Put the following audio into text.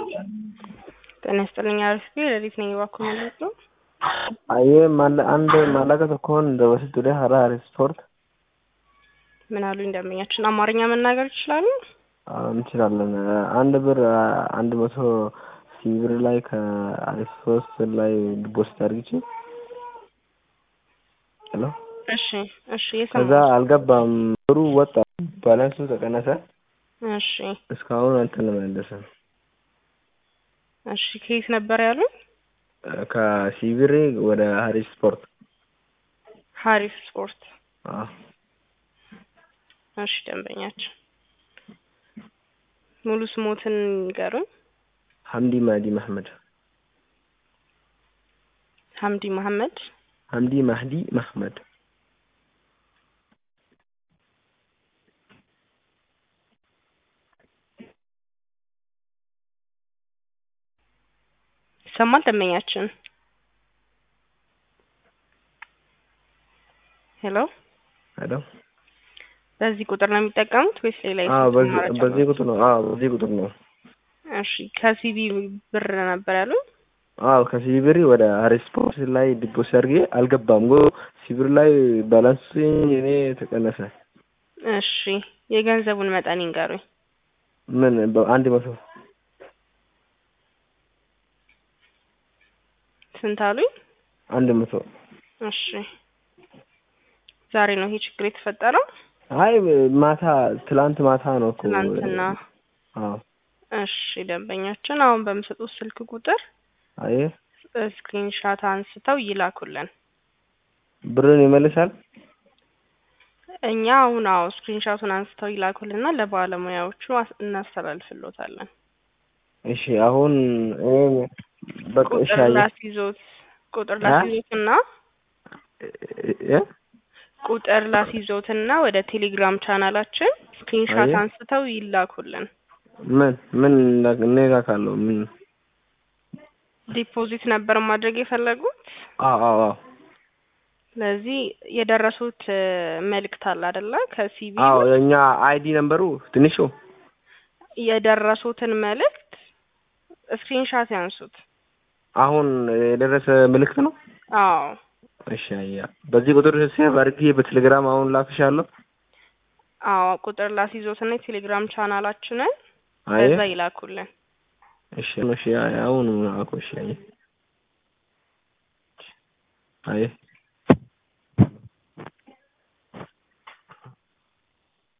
ጤና ይስጥልኝ አሪፍ ሌሊት ነኝ እባክዎ ማለት ነው። አየ አንድ ማላቀ tokkoon dabarsituudha hara ስፖርት ምን አሉ እንደምኛችን አማርኛ መናገር ይችላሉ? እንችላለን። አንድ ብር አንድ መቶ ሺህ ብር ላይ ከአሪፍ ሶስት ላይ ዲፖዚት አድርግቼ ሄሎ እሺ እሺ ከዛ የሰማሁት አልገባም ብሩ ወጣ ባላንሱ ተቀነሰ እሺ እስካሁን አልተመለሰም እሺ ከየት ነበር ያሉኝ? ከሲቪሬ ወደ ሀሪስ ስፖርት ሀሪፍ ስፖርት አዎ እሺ ደንበኛችን ሙሉ ስሞትን ይንገሩኝ። ሀምዲ ማህዲ መሐመድ ሀምዲ መሐመድ ሀምዲ ማህዲ መሐመድ ይሰማል ደንበኛችን? ሄሎ ሄሎ በዚህ ቁጥር ነው የሚጠቀሙት ወይስ ሌላ አዎ የስልክ በዚህ አማራጭ በዚህ አለው? ቁጥር ነው አዎ በዚህ ቁጥር ነው እሺ ከሲቢ ብር ነበር ያሉኝ? አዎ ከሲቪሪ ወደ ሀሪስ ስፖርት ላይ ዲፖዚት አድርጌ አልገባም ጎ ሲቪር ላይ ባላንስ እኔ ተቀነሰ እሺ የገንዘቡን መጠን ይንገሩኝ። ምን በአንድ መቶ ስንት አሉኝ? አንድ መቶ እሺ ዛሬ ነው ይሄ ችግር የተፈጠረው? አይ ማታ ትላንት ማታ ነው እኮ ትናንትና። አዎ እሺ ደንበኛችን አሁን በምሰጡት ስልክ ቁጥር አየ ስክሪንሻት አንስተው ይላኩልን። ብርን ይመልሳል እኛ አሁን አዎ ስክሪንሻቱን አንስተው ይላኩልና ለባለሙያዎቹ አስ- እናስተላልፍሎታለን። እሺ አሁን እኔ በቃ እሺ ቁጥር አየ ላስይዞት ቁጥር አ? ላስይዞትና እ ቁጥር ላስይዞትና ወደ ቴሌግራም ቻናላችን ስክሪንሻት አየ አንስተው ይላኩልን። ምን ምን እኔጋ ካለው ምን ዲፖዚት ነበር ማድረግ የፈለጉት። አዎ አዎ አዎ ስለዚህ የደረሱት እ፣ መልእክት አለ አይደለ? ከሲቢ አዎ የኛ አይዲ ነምበሩ ትንሹ የደረሱትን መልእክት ስክሪንሻት ያንሱት። አሁን የደረሰ ምልክት ነው። አዎ እሺ አያ በዚህ ቁጥር ሴቭ አድርጌ በቴሌግራም አሁን ላክሻለሁ። አዎ ቁጥር ላስይዞትና የቴሌግራም ቻናላችንን አየ በዛ ይላኩልን። እሺ እሺ አሁን አኮ እሺ አየ አየ